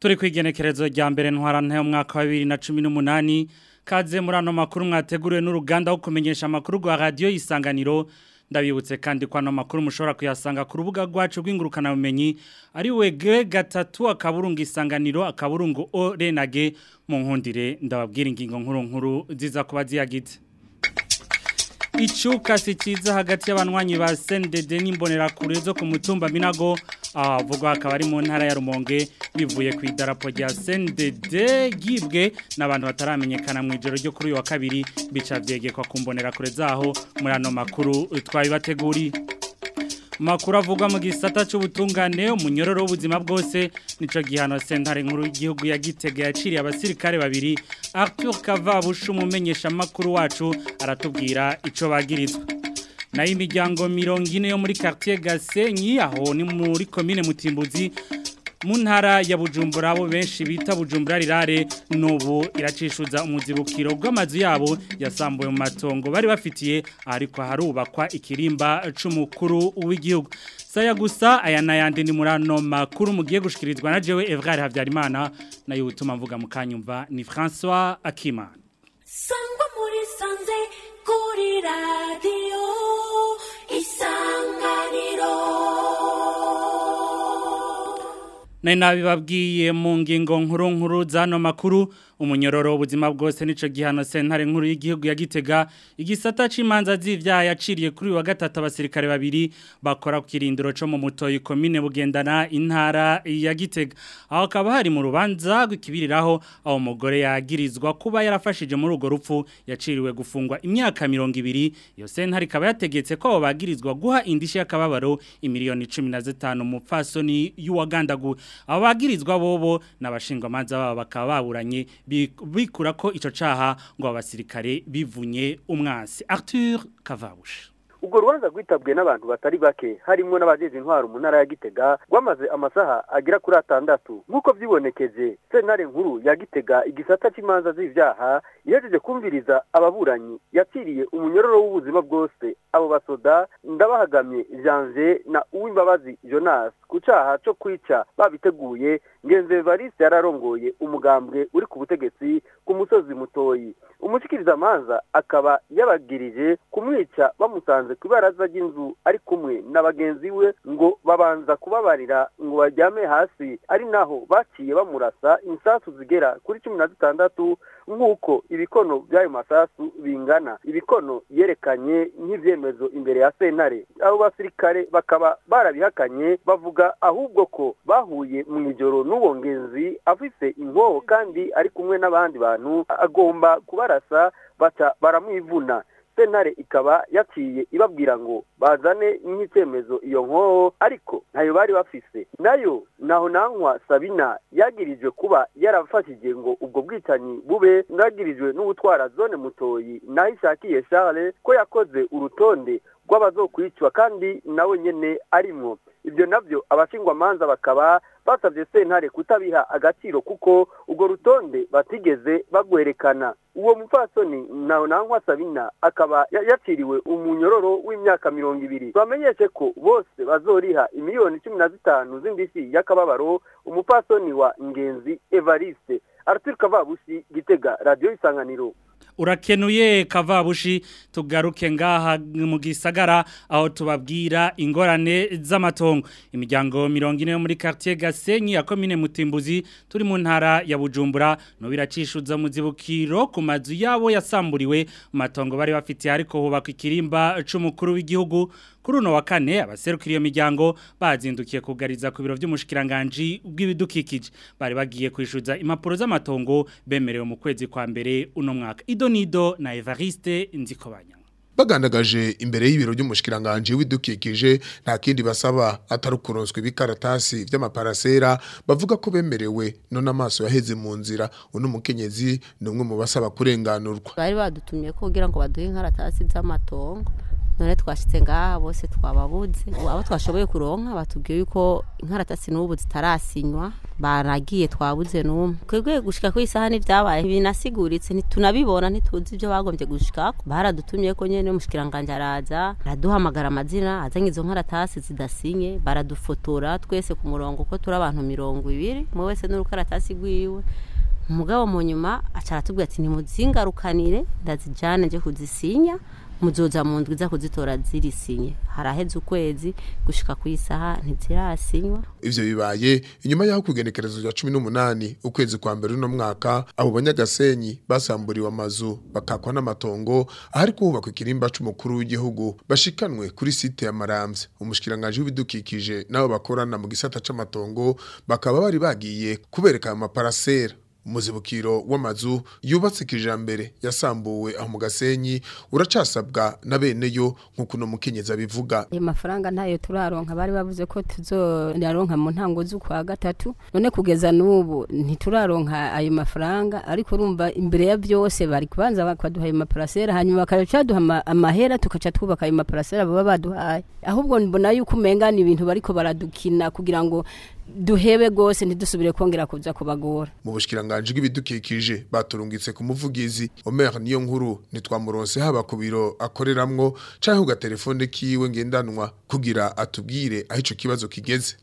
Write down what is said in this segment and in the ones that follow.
turi kwigenekerezo rya mbere ntwarante umwaka wa 2018 kaze muri ano makuru mwateguriwe n'uruganda wo kumenyesha amakuru rwa radio isanganiro ndabibutse kandi ko ano makuru mushobora kuyasanga ku rubuga rwacu rw'ingurukana bumenyi ari we G gatatu akaburungu isanganiro akaburungu O renage mu nkundire ndababwira ingingo nkuru nkuru ziza kuba ziyagize Icuka si ciza hagati y'abanywanyi ba CNDD n'imbonerakure zo ku mutumba Minago avuga akaba ari mu ntara ya Rumonge bivuye ku idarapo rya CNDD gibwe n'abantu bataramenyekana mu ijoro ryo kuri uyu wa kabiri bica vyegekwa ku mbonerakure zaho muri ano makuru twabibateguri makuru avugwa mu gisata cy'ubutungane umunyororo w'ubuzima bwose nico gihano sentare nkuru y'igihugu ya Gitega yaciriye abasirikare babiri Arthur Kavabushu umumenyesha makuru wacu aratubwira ico bagirizwa nayo imiryango mirongo ine yo muri quartier Gasenyi aho ni muri commune Mutimbuzi mu ntara ya Bujumbura abo benshi bita Bujumbura rirare nubu iracishuza umuzibukiro rw'amazu yabo yasambuye mu matongo bari bafitiye ariko harubakwa ikirimba c'umukuru w'igihugu saya gusa aya nayandi ni murano makuru mugiye gushikirizwa na jewe Evgar Havyarimana nayo utuma mvuga mukanyumva ni François Akimana Sangwa muri sanze kuri radio isanganiro Nari nabibabwiye mu ngingo nkuru nkuru zano makuru umunyororo w'ubuzima bwose nico gihano sentare nkuru y'igihugu ya Gitega igisata c'imanza z'ivyaha yaciriye kuri wa gatatu abasirikare babiri bakora ku kirindiro co mu mutoyi commune bugendana intara ya Gitega aho kaba hari mu rubanza gwikibiriraho aho umugore yagirizwa kuba yarafashije muri ugo rupfu yaciriwe gufungwa imyaka 200 iyo sentare ikaba yategetse ko bagirizwa guha indishi y'akababaro imiliyoni 15 mu pfasoni y'uwagandagu abagirizwa bobo n'abashingwa manza babo bakaba baburanye bikura ko ico caha ngo abasirikare bivunye umwansi Arthur Kavabush ubwo rubanza rwitabwe n'abantu batari bake harimo n'abajeje intwaro mu ntara ya Gitega rwamaze amasaha agera kuri atandatu nk'uko vyibonekeje sentare nkuru ya Gitega igisata c'imanza z'ivyaha ihejeje kumviriza ababuranyi yaciriye umunyororo w'ubuzima bwose abo basoda ndabahagamye Janvier na Uwimbabazi Jonas ku caha co kwica babiteguye ngenze Evariste yararongoye umugambwe uri ku butegetsi ku musozi mutoyi umushikiriza manza akaba yabagirije kumwica bamusanze ku ibaraza ry'inzu ari kumwe na bagenzi we ngo babanza kubabarira ngo bajyame hasi ari naho baciye bamurasa insasu zigera kuri cumi na zitandatu nk'uko ibikono by'ayo masasu bingana ibikono yerekanye nk'ivyemezo imbere ya sentare abo basirikare bakaba barabihakanye bavuga ahubwo ko bahuye mu ijoro n'uwo ngenzi afise inkoho kandi ari kumwe n'abandi bantu agomba kubarasa baca baramwivuna sentare ikaba yaciye ibabwira ngo bazane nk'icyemezo iyo nkoho ariko ntayo bari bafise nayo naho nankwa sabina yagirijwe kuba yarafashije ngo ubwo bwicanyi bube bwagirijwe n'ubutwara zone mutoyi naho ishakiye Charles ko yakoze urutonde rw'abazokwicwa kandi nawe nyene arimwo ibyo navyo abashingwamanza bakaba basabye sentare kutabiha agaciro kuko urwo rutonde batigeze bagwerekana uwo mupfasoni nawe nankwa sabina akaba yaciriwe umunyororo w'imyaka mirongo ibiri bamenyeshe ko bose bazoriha imiliyoni cumi na zitanu z'indishyi y'akababaro umupfasoni wa ngenzi evariste arthur kavabushi gitega radiyo isanganiro urakenuye kavabushi tugaruke ngaha mu gisagara aho tubabwira ingorane z'amatongo imiryango mirongo ine yo muri quartier Gasenyi ya commune Mutimbuzi turi mu ntara ya Bujumbura no biracishuza mu zibukiro ku mazu yabo yasamburiwe mu matongo bari bafitiye ariko hubakwa ikirimba c'umukuru w'igihugu kuri uno wa kane abaserukira iyo miryango bazindukiye kugariza ku biro by'umushikiranganje bw'ibidukikije bari bagiye kwishuza impapuro z'amatongo bemerewe mu kwezi kwa mbere uno mwaka idonido na Evariste Nzikobanya bagandagaje imbere y'ibiro by'umushikiranganje w'idukikije nta kindi basaba atari kuronswa ibikaratasi by'amaparasera bavuga ko bemerewe none amaso yaheze mu nzira uno mukenyezi ni umwe mu basaba kurenganurwa bari badutumye ko kugira ngo baduhe inkaratasi z'amatongo none twashitse ngaha bose twababuze Ubu abo twashoboye kuronka batubwiye yuko inkaratasi n'ubu zitarasinywa baragiye twabuze n'umwe twebwe gushika ku isaha n'ivyabaye binasiguritse ntitunabibona ntituzi ivyo bagombye gushikako baradutumye ko nyene umushikiranganje araza araduhamagara amazina azanye izo nkaratasi zidasinye baradufotora twese ku murongo ko turi abantu mirongo ibiri umwe wese n'urukaratasi rwiwe umugabo mu nyuma aca aratubwira ati nimuzingarukanire ndazijane nje kuzisinya muzoza mu ndwi za kuzitora zirisinye haraheze ukwezi gushika ku isaha ntizirasinywa ivyo bibaye inyuma y'aho kugenekerezo rya cumi n'umunani ukwezi kwa mbere uno mwaka abo banyagasenyi basamburiwe amazu bakakwa n'amatongo ahari kuhubakwa ikirimba c'umukuru w'igihugu bashikanwe kuri site ya maramvya umushikiranganje w'ibidukikije n'abo bakorana mu gisata c'amatongo bakaba bari bagiye kubereka ayo maparasera umuzibukiro w'amazu yubatse kijambere yasambuwe aho mu gasenyi uracasabwa na bene yo nk'uko uno mukenyezi abivuga ayo mafaranga ntayo turaronka bari bavuze ko tuzoyaronka mu ntango z'ukwa gatatu none kugeza n'ubu ntituraronka ayo mafaranga ariko urumva imbere ya byose bari kubanza bakaduha ayo maparasera hanyuma bakaca baduha ama- amahera tukaca twubaka ayo maparasera baba baduhaye ahubwo mbona yuko umenga ni ibintu bariko baradukina kugira ngo duhebe gose ntidusubire kongera kuza kubagora mu bushikiranganje bw'ibidukikije baturungitse ku muvugizi Omer niyo nkuru nitwamuronse haba ku biro akoreramwo canke ku gatelefone kiwe ngendanwa kugira atubwire aho ico kibazo kigeze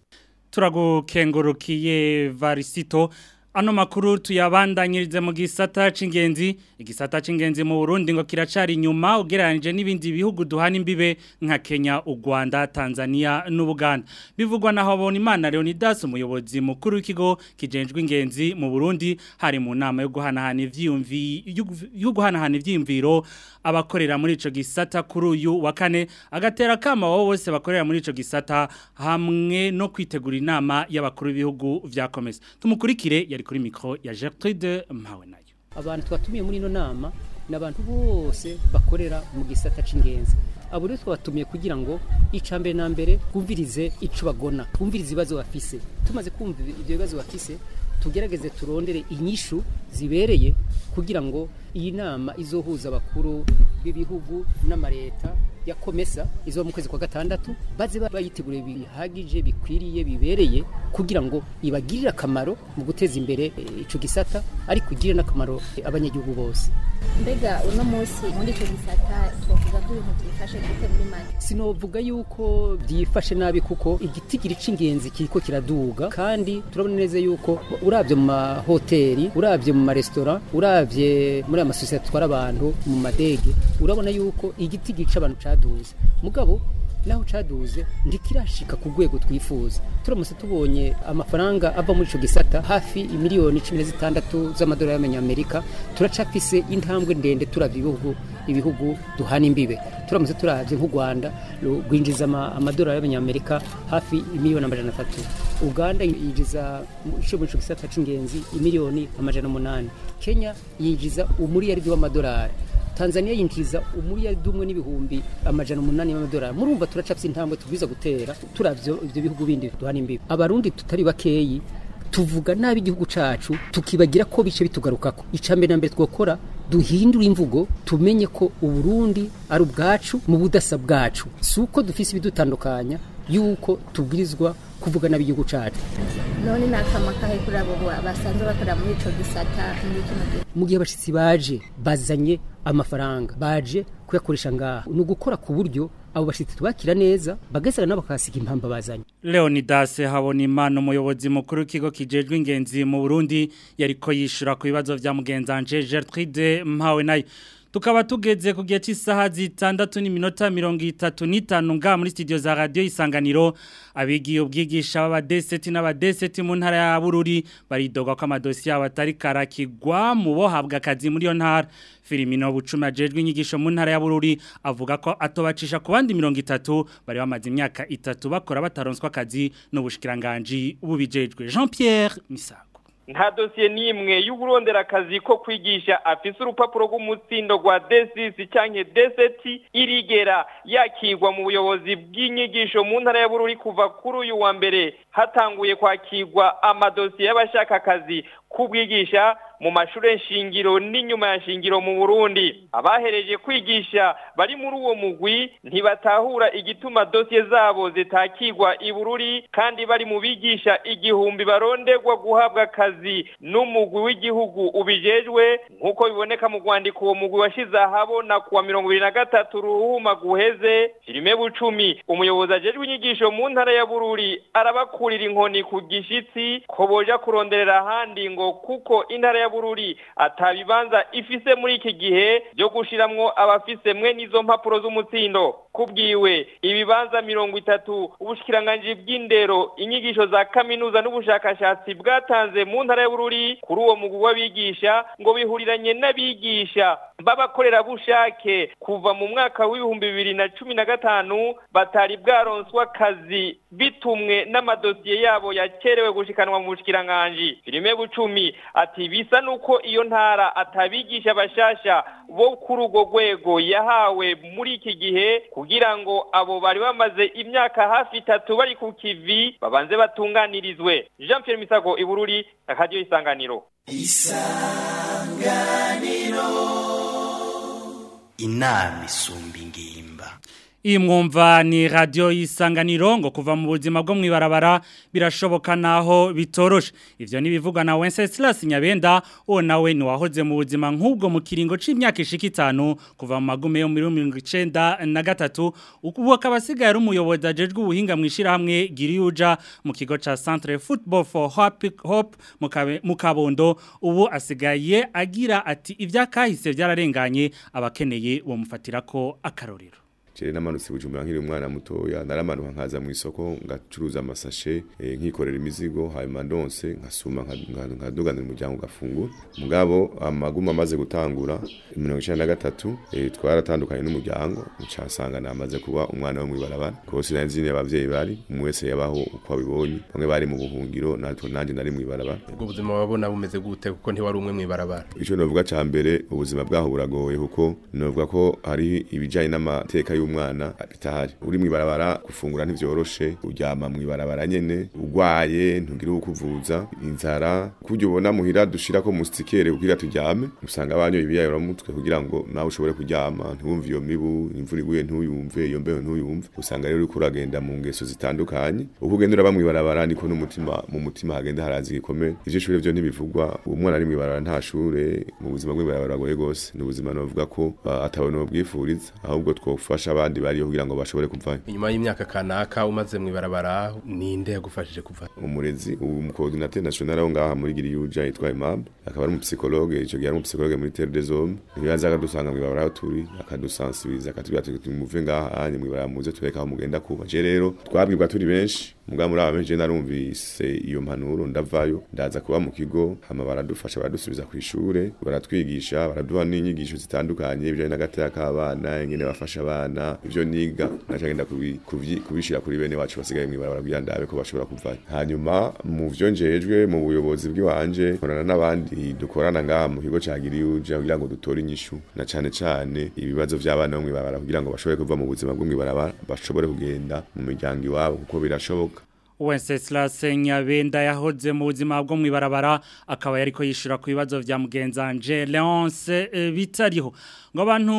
turagukengurukiye varisito ano makuru tuyabandanyirize mu gisata c'ingenzi igisata c'ingenzi mu Burundi ngo kiracari inyuma ugereranije n'ibindi bihugu duhana imbibe nka Kenya u Rwanda Tanzania n'Ubuganda bivugwa na Habona Imana Leonidas umuyobozi mukuru w'ikigo kijenjwe ingenzi mu Burundi hari mu nama yo guhanahana ivyiyumvi yo guhanahana ivyiyumviro abakorera muri ico gisata kuri uyu wa kane agatera kama wabo bose bakorera muri ico gisata hamwe no kwitegura inama y'abakuru b'ibihugu vya komesa tumukurikire yari kuri mikro ya Gertrude Mpawe nayo abantu twatumiye muri ino nama ni abantu bose bakorera mu gisata c'ingenzi abo rero twabatumiye kugira ngo ica mbere na mbere twumvirize ico bagona twumvirize ibibazo bafise tumaze kumva ibyo bibazo bafise tugerageze turondere inyishu zibereye kugira ngo iyi nama izohuza abakuru b'ibihugu n'amareta ya komesa izo mu kwezi kwa gatandatu baze bayitegure bihagije bikwiriye bibereye kugira ngo ibagirire akamaro mu guteza imbere eh, ico gisata ariko igire n'akamaro eh, abanyagihugu bose mbega uno munsi muri icyo gisata twavuga ko ibintu byifashe gute muri make sinovuga yuko byifashe nabi kuko igitigiri c'ingenzi kiriko kiraduga kandi turabona neza yuko uravye mu mahoteli uravye mu maresitora uravye muri amasosiyete atwara abantu mu madege urabona yuko igitigiri c'abantu caduze mugabo naho caduze ndikirashika ku rwego twifuza turamutse tubonye amafaranga ava muri ico gisata hafi imiliyoni cumi na zitandatu z'amadolari y'amanyamerika turacafise intambwe ndende turavye ibihugu ibihugu duhana imbibe turamutse turavye nk'u Rwanda ru- rwinjiza ama- amadolari y'abanyamerika hafi imiliyoni amajana atatu Uganda yinjiza mu- ico muri ico gisata c'ingenzi imiliyoni amajana umunani Kenya yinjiza umuriyaridi w'amadolari Tanzania yinjiza umuriyaridi umwe n'ibihumbi amajana umunani y'amadolari murumva turacafise intambwe tubwiza gutera turavyo ivyo bihugu bindi duhana imbibe abarundi tutari bakeyi tuvuga nabi igihugu cacu tukibagira ko bice bitugarukako icambere na mbere twokora duhindura imvugo tumenye ko uburundi ari ubwacu mu budasa bwacu si uko dufise ibidutandukanya yuko tubwirizwa kuvuga nabi igihugu cacu none ni akama kahe kuri abo ba- basanzwe bakorera muri icyo gisata muri kino gihe mu gihe abashitsi baje bazanye amafaranga baje kuyakoresha ngaha ni ugukora ku buryo abo bashitsi tubakira neza bagasara nabo bakahasiga impamba bazanye Leonidas Habonimana umuyobozi mukuru w'ikigo kijejwe ingenzi mu Burundi yariko yishura ku bibazo vya mugenzanje Gertrude Mpawe nayo tukaba tugeze ku gihe cy'isaha zitandatu n'iminota mirongo itatu n'itanu nga muri studio za radio isanganiro abigiye ubwigisha b'abadeseti n'abadeseti mu ntara ya Bururi baridogwa ko amadosiye yabo atari karakigwa mu bohabwa akazi muri yo ntara Filimino Bucuma ajejwe inyigisho mu ntara ya Bururi avuga ko atobacisha ku bandi 30 bari bamaze imyaka itatu bakora bataronswa akazi n'ubushikiranganje ubijejwe Jean Pierre Misago nta dosiye n'imwe y'uburonderakazi ko kwigisha afise urupapuro rw'umutsindo rwa desisi canke deseti irigera yakirwa mu buyobozi bw'inyigisho mu ntara ya bururi kuva kuri uyu wa mbere hatanguye kwakirwa amadosiye y'abashaka akazi kubwigisha mu mashure nshingiro n'inyuma ya nshingiro mu Burundi abahereje kwigisha bari muri uwo mugwi ntibatahura igituma dosiye zabo zitakigwa i Bururi kandi bari mu bigisha igihumbi baronderwa guhabwa akazi n'umugwi w'igihugu ubijejwe nk'uko biboneka mu rwandiko uwo mugwi washize ahabona kuwa mirongo ibiri na gatatu ruhuma guheze filime bucumi umuyobozi ajejwe inyigisho mu ntara ya Bururi arabakurira inkoni ku gishitsi ko boja kuronderera ahandi ngo kuko intara ya Bururi atabibanza ifise muri iki gihe byo gushiramwo abafise mwe n'izo mpapuro z'umutsindo kubwiwe ibibanza mirongo itatu ubushikiranganji bw'indero inyigisho za kaminuza n'ubushakashatsi bwatanze mu ntara ya Bururi kuri uwo mugwi w'abigisha ngo bihuriranye n'abigisha b'abakorerabushake kuva mu mwaka w'ibihumbi bibiri na cumi na gatanu batari bwaronswa akazi bitumwe n'amadosiye yabo yakerewe gushikanwa mu bushikiranganji filime bucumi ati bisa nuko iyo ntara atabigisha bashasha bo kuri urwo rwego yahawe muri iki gihe kugira ngo abo bari bamaze imyaka hafi itatu bari ku kivi babanze batunganirizwe Jean Pierre Misago ibururi akaryo isanganiro isanganiro inama isumba ingimba iyi mwumva ni radiyo y'isanganiro ngo kuva mu buzima bwo mu ibarabara birashoboka naho bitoroshe ibyo ntibivugwa na Wenceslas nyabenda uwo nawe ntiwahoze mu buzima nk'ubwo mu kiringo cy'imyaka ishika itanu kuva mu magume yo muri mirongo icyenda na gatatu ubu akaba asigaye ari umuyobozi ajejwe ubuhinga mu ishyirahamwe giriyuja mu kigo cya centre football for hope mu kabondo ubu asigaye agira ati ibyakahise byararenganye abakeneye bamufatira ko akarorero Chere namanutse bujumbura nkiri umwana mutoya naramanuka nkaza mu isoko ngacuruza amasashe e, nkikorera imizigo hanyuma ndonse nkasuma nkaduganira umuryango gafungura mugabo amaguma amaze gutangura 1993 e, twaratandukanye n'umuryango ncasanga namaze kuba umwana wo mwibarabara kose nanzi ne abavyeyi bari umwese yabaho uko abibonye bamwe bari mu buhungiro natwe nanje nari mwibarabara ubwo buzima wabona bumeze gute kuko ntiwari umwe mwibarabara ico novuga ca mbere ubuzima bwaho buragoye kuko novuga ko hari ibijanye n'amateka y'u umwana bitahari uri mwibarabara gufungura ntivyoroshe uryama mwibarabara nyene ugwaye ntugira ukuvuza inzara kujya ubona muhira dushira ko mustikere kugira turyame usanga abanyo ibiyayora mutwe kugira ngo nawe ushobore kuryama ntiwumve iyo mibu imvura iguye ntuyumve iyo mbeho ntuyumve usanga rero uriko uragenda mu ngeso zitandukanye uko ugenda uraba mwibarabara niko n'umutima mu mutima hagenda harazi gikomeye ivyo shure vyo ntibivugwa uwo mwana ari mwibarabara nta shure mu buzima bw'ibarabara goye gose ni ubuzima novuga ko atabona ubwifuriza ahubwo twofasha abandi bariyo kugira ngo bashobore kuvayo inyuma y'imyaka kanaka umaze mwibarabara ninde yagufashije kuva umurezi umucoordinateur national aho ngaha muri Giriyuja yitwa Imam akaba ari umupsikologe ico gihe ari umupsikologe muri Terre des Hommes nibaza akadusanga mwibarabara aho turi akadusensibiliza akatubwira ati muve ngaha anye mwibarabara muze tureka aho mugenda kuba je rero twabwirwa turi benshi muga muri aba benshi narumvise iyo mpanuro ndavayo ndaza kuba mu kigo hama baradufasha baradusubiza ku ishure baratwigisha baraduha n'inyigisho zitandukanye ibijanye n'agateka k'abana ingene bafasha abana ivyo niga nacagenda kubishira kuri bene wacu basigaye mwibarabara kugira ndabe ko bashobora kuvayo hanyuma mu vyo njejwe mu buyobozi bw'iwanje nkorana n'abandi dukorana ngaha mu kigo ca Giriyuje kugira ngo dutore inyishu na cane cane ibibazo vy'abana bo mwibarabara kugira ngo bashobore kuva mu buzima bwo mwibarabara bashobore kugenda mu miryango iwabo kuko birashoboka Wenceslas Nyabenda yahoze mu buzima bwo mwibarabara akaba yariko yishura ku bibazo vya mugenzanje Leonce e, bitariho ngo abantu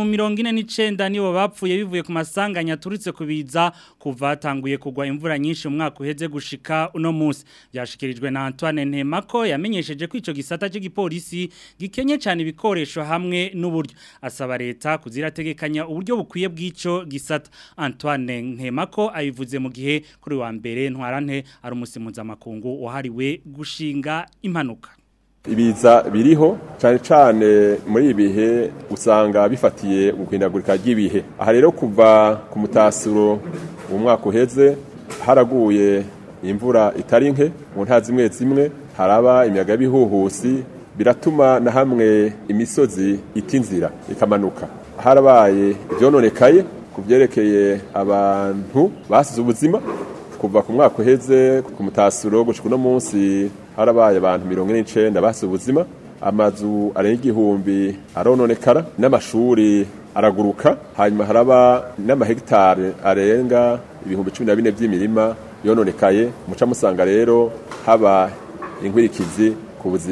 49 nibo bapfuye bivuye ku masanganya turitse kubiza kuva tanguye kugwa imvura nyinshi mu mwaka uheze gushika uno munsi byashikirijwe na Antoine Ntemako yamenyesheje ko ico gisata cy'igipolisi gikenye cyane ibikoresho hamwe n'uburyo asaba leta kuzirategekanya uburyo bukwiye bw'ico gisata Antoine Ntemako abivuze mu gihe kuri wa mbere ntwarante ari umusimuza makungu wahariwe gushinga impanuka ibiza biriho cyane cyane muri ibihe usanga bifatiye guhindagurika ry'ibihe aha rero kuva ku mutasuro mu mwaka uheze haraguye imvura itari nke mu ntara zimwe zimwe haraba imiyaga y'ibihuhusi biratuma na hamwe imisozi ita inzira ikamanuka harabaye ibyononekaye ku byerekeye abantu basize ubuzima kuva ku mwaka uheze ku mutasuro gushika uno munsi harabaye abantu mirongo ine n'icenda basize ubuzima amazu arenga igihumbi arononekara n'amashuri araguruka hanyuma haraba n'amahegitari arenga ibihumbi cumi na bine by'imirima yononekaye muca musanga rero haba inkwirikizi ku buzima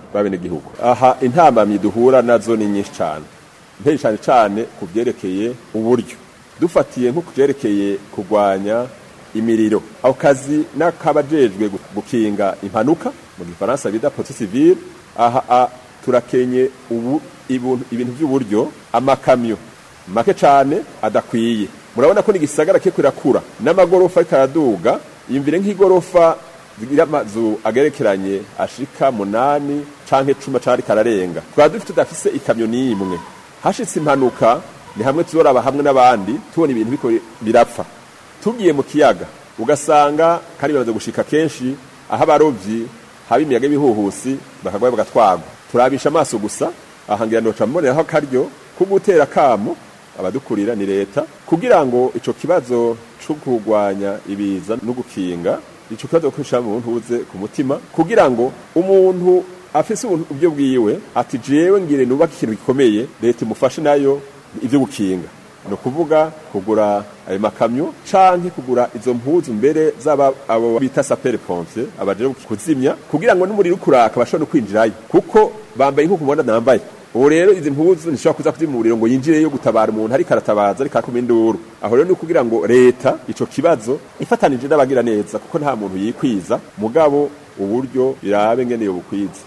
b'abenegihugu aha intambamyi duhura nazo ni nyinshi cyane mperi cyane cyane ku byerekeye uburyo dufatiye nko ku byerekeye kurwanya imiriro ako kazi n'akabajejwe gukinga impanuka mu gifaransa bita poti civile aha a, turakenye ubu ibintu by'uburyo amakamyo make cyane adakwiye murabona ko n'igisagara ke kirakura n'amagorofa ariko araduga yumvire nk'igorofa zigira amazu agerekeranye ashika munani canke cuma cari kararenga twaba dufite tudafise ikamyo n'imwe hashitse impanuka ni hamwe tuzoraba hamwe n'abandi tubona ibintu biko birapfa tugiye mu kiyaga ugasanga kandi bimaze gushika kenshi aho abarovyi haba imiyaga y'ibihuhusi bakagwayo bagatwagwa turabisha amaso gusa ahangira noca mboneraho akaryo ko gutera kamo abadukurira ni leta kugira ngo ico kibazo cyo kurwanya ibiza no gukinga ico kibazo kwisha mu ntuze ku mutima kugira ngo umuntu afise ubyo bwiwe ati jewe ngire nubaka ikintu gikomeye leta imufashe nayo ivyo gukinga no kuvuga kugura ayo makamyo canke kugura izo mpuzu mbere zaba abo bita sapere pompier abaje kuzimya kugira ngo n'umuriro ukuraka bashobora kwinjirayo kuko bambaye nk'uko mubona nambaye ubu rero izi mpuzu ntishobora kuza kuzimya umuriro ngo yinjireyo gutabara umuntu ariko aratabaza ariko akoma induru aho rero ni ukugira ngo leta ico kibazo ifatanije n'abagira neza kuko nta muntu yikwiza mugabo uburyo birabe ngene yo bukwiza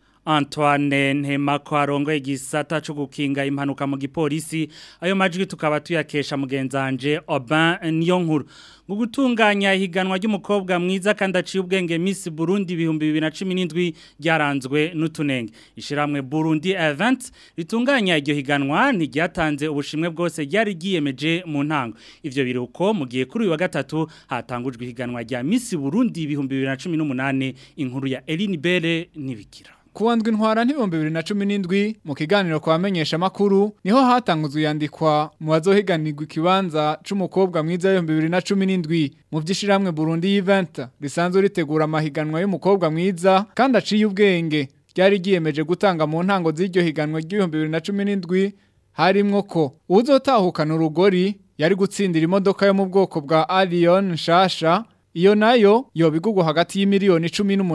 Antoine Ntemako arongoye igisata cyo gukinga impanuka mu gipolisi ayo majwi tukaba tuyakesha mugenzanje Aubin Niyonkuru ngo gutunganya ihiganwa ry'umukobwa mwiza kandi aciye ubwenge Miss Burundi 2017 ryaranzwe n'utunenge ishiramwe Burundi Event ritunganya iryo higanwa ntiryatanze ubushimwe bwose ryari giyemeje mu ntango ivyo biruko mu gihe kuri uyu wa gatatu hatangujwe ihiganwa rya Miss Burundi 2018 inkuru ya Eline Bere nibikira Kuwandwa intwara ntibombe bibiri na cumi n'indwi mu kiganiro kwa bamenyesha amakuru niho hatanguzwe yandikwa mu bazohiganirwa ikibanza c'umukobwa mwiza w'ibihumbi bibiri na cumi n'indwi mu vy'ishiramwe Burundi Event risanzwe ritegura amahiganwa y'umukobwa mwiza kandi aciye ubwenge ryari ryiyemeje gutanga mu ntango z'iryo higanwa ry'ibihumbi bibiri na cumi n'indwi harimwo ko uzotahukana urugori yari gutsindira imodoka yo mu bwoko bwa Arion nshasha Iyo nayo yobigugwa hagati y'imiliyoni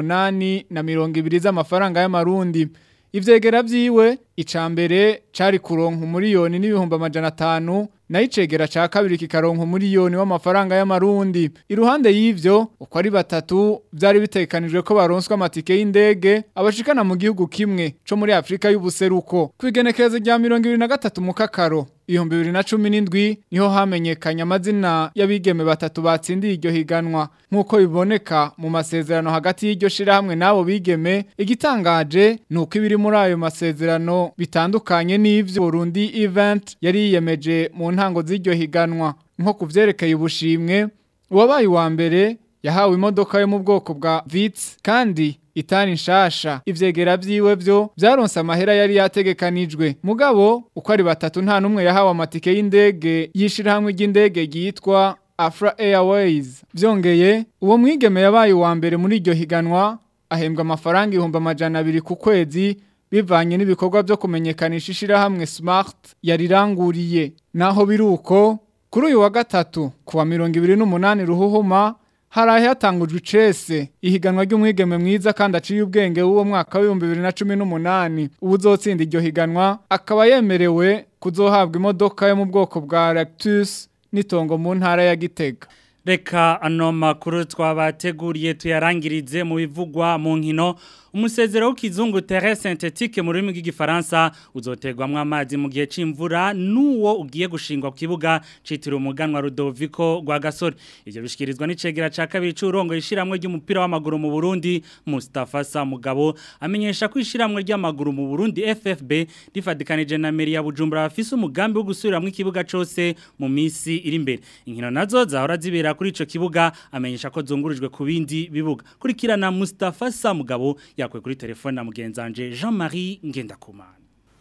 18 na 200 z'amafaranga y'amarundi. Ivyegera vyiwe icambere cari kuronka umuriyoni n'ibihumbi amajana 5 na icegera ca kabiri kikaronka umuriyoni w'amafaranga y'amarundi. Iruhande y'ivyo uko ari batatu vyari bitekanijwe ko baronswa amatike y'indege abashikana mu gihugu kimwe co muri Afrika y'ubuseruko. Kwigenekerezo rya 2023 mu kakaro ibihumbi bibiri na cumi n'indwi niho hamenyekanye amazina y'abigeme batatu batsindiye iryo higanwa nk'uko biboneka mu masezerano hagati y'iryo shirahamwe n'abo bigeme igitangaje ni uko ibiri muri ayo masezerano bitandukanye n'ivyo Burundi Event yari yiyemeje mu ntango z'iryo higanwa nko kuvyerekeye ubushimwe uwabaye uwa mbere yahawe imodoka yo mu bwoko bwa Vitz kandi itani nshasha ivyegera vyiwe vyo vyaronse amahera yari yategekanijwe mugabo uko ari batatu nta numwe yahawe amatike y'indege yishira hamwe ry'indege yitwa Afra Airways vyongeye uwo mwigeme yabaye uwa mbere muri iryo higanwa ahembwa amafaranga ibihumbi amajana abiri ku kwezi bivanye n'ibikorwa vyo kumenyekanisha ishirahamwe Smart yariranguriye naho biruko kuri uyu wa gatatu kuwa mirongo ibiri n'umunani ruhuhuma harahe hatangujwe icese ihiganwa ry'umwigeme mwiza kandi aciye ubwenge w'uwo mwaka w'ibihumbi bibiri na cumi n'umunani ubu uzotsinda iryo higanwa akaba yemerewe kuzohabwa imodoka yo mu bwoko bwa Lactus n'itongo mu ntara ya Gitega Reka ano makuru twabateguriye tuyarangirize mu bivugwa mu nkino umusezero w'ikizungu terre synthétique mu rurimi rw'igifaransa uzoterwamwo amazi mu gihe c'imvura nuwo ugiye gushingwa ku kibuga citiriwe umuganwa Rudoviko rwa Gasore ivyo bishikirizwa n'icegera ca kabiri c'urongo ishiramwe ry'umupira w'amaguru mu Burundi Mustafa Samugabo amenyesha ko ishiramwe ry'amaguru mu Burundi FFB rifadikanije na meri ya Bujumbura bafise umugambi wo gusubiramwo ikibuga cose mu misi iri imbere inkino nazo zahora zibera kuri ico kibuga amenyesha ko zungurijwe ku bindi bibuga kurikirana Mustafa Samugabo yakwe kuri telefone na mugenzanje Jean-Marie Ngendakumana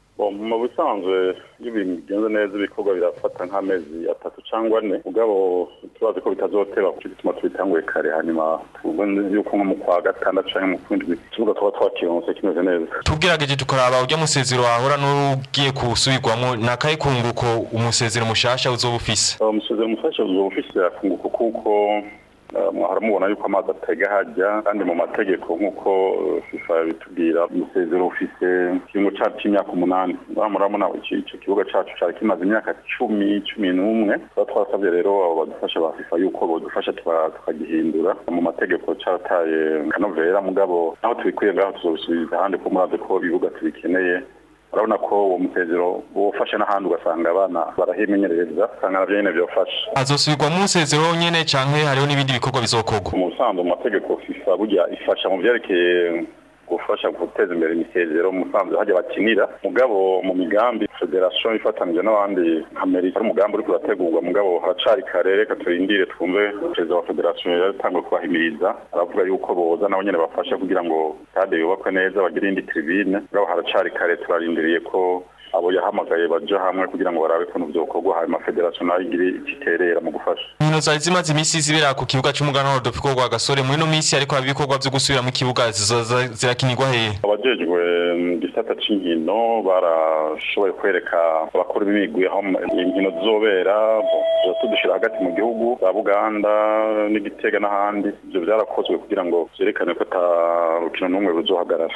mu busanzwe iyo ibintu bigenze neza ibikorwa birafata nk'amezi atatu cyangwa ane mugabo turazi ko bitazoteba kuko bituma tubitanguye kare hanyuma tubone yuko nko mu kwa gatandatu cyangwa mu kwindwi ikibuga tuba twakironse kimeze neza tubwirageje tukaraba ujya musezero wahora n'ugiye kusubirwamo ni akahe kunguko umusezero mushasha uzoba ufise umusezero mushasha uzoba ufise akunguko kuko Eh, mwahora mubona yuko amazi atega hajya kandi mu mategeko nk'uko eh, FIFA bitubwira umusezero ufise ikiringo cacu c'imyaka umunani ngaha murabona iki- ico kibuga cacu cari kimaze imyaka cumi cumi n'umwe tuba twasabye rero abo badufasha ba FIFA yuko bodufasha tuka- tukagihindura mu mategeko carataye kanovera mugabo naho tubikuye ngaho tuzobisubiza ahandi ko murazi ko ibibuga tubikeneye urabona ko uwo musezero wofashe n'ahandi ugasanga abana barahimenyereza usanga navyo nyene vyofasha azosubirwa mu nsezero nyene canke hariho n'ibindi bikorwa bizokorwa mu busanzwe mu mategeko FIFA burya ifasha mu vyerekeye gufasha guteza imbere imisezero mu busanzwe hajya bakinira mugabo mu migambi federation ifatanije n'abandi nka Amerika ari umugambi uriko urategurwa mugabo haracari kare reka turindire twumve perezida wa federation yatanguye kubahimiriza aravuga yuko boza nabo nyene bafasha kugira ngo stade yubakwe neza bagire indi tribune mugabo haracari kare turarindiriye ko abo yahamagaye baja hamwe kugira ngo barabe ukuntu vyokorwa hanyuma federation nayo igire ikiterera mu gufasha inkino zari zimaze imisi zibera ku kibuga c'umuganwa Rodolfo rwa Gasore muri no misi ariko haba ibikorwa vyo gusubira mu kibuga zizoza zirakinirwa hehe abajejwe mu gisata c'inkino barashoboye kwereka abakuru b'imigwi aho inkino zizobera tuza tudushira hagati mu gihugu za buganda n'igitega n'ahandi ivyo vyarakozwe kugira ngo vyerekane ko ata rukino n'umwe ruzohagarara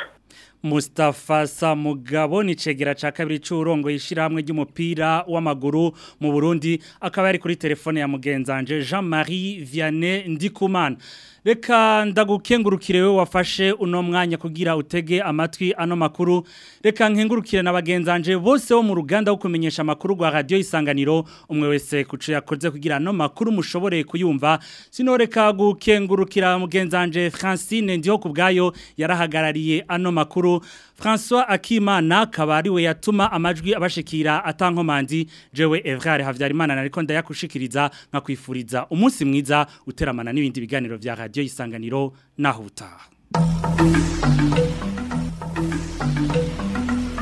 Mustafa Samugabo ni cegera ca kabiri c'urongo yishirahamwe ry'umupira w'amaguru mu Burundi akaba yari kuri telefone ya mugenzanje Jean-Marie Vianney Ndikumana Reka ndagukengurukire we wafashe uno mwanya kugira utege amatwi ano makuru reka nkengurukire na bagenzanje bose bo mu ruganda wo kumenyesha amakuru rwa radio isanganiro umwe wese kuco yakoze kugira ano makuru mushobore kuyumva sinoreka gukengurukira mugenzanje Francine ndiho kubgayo yarahagarariye ano makuru François Akimana kabari we yatuma amajwi abashikira atankomanzi jewe Evrard Havyarimana nariko ndayakushikiriza nkakwifuriza umunsi mwiza uteramana n'ibindi biganiro vya radio isanganiro naho utaha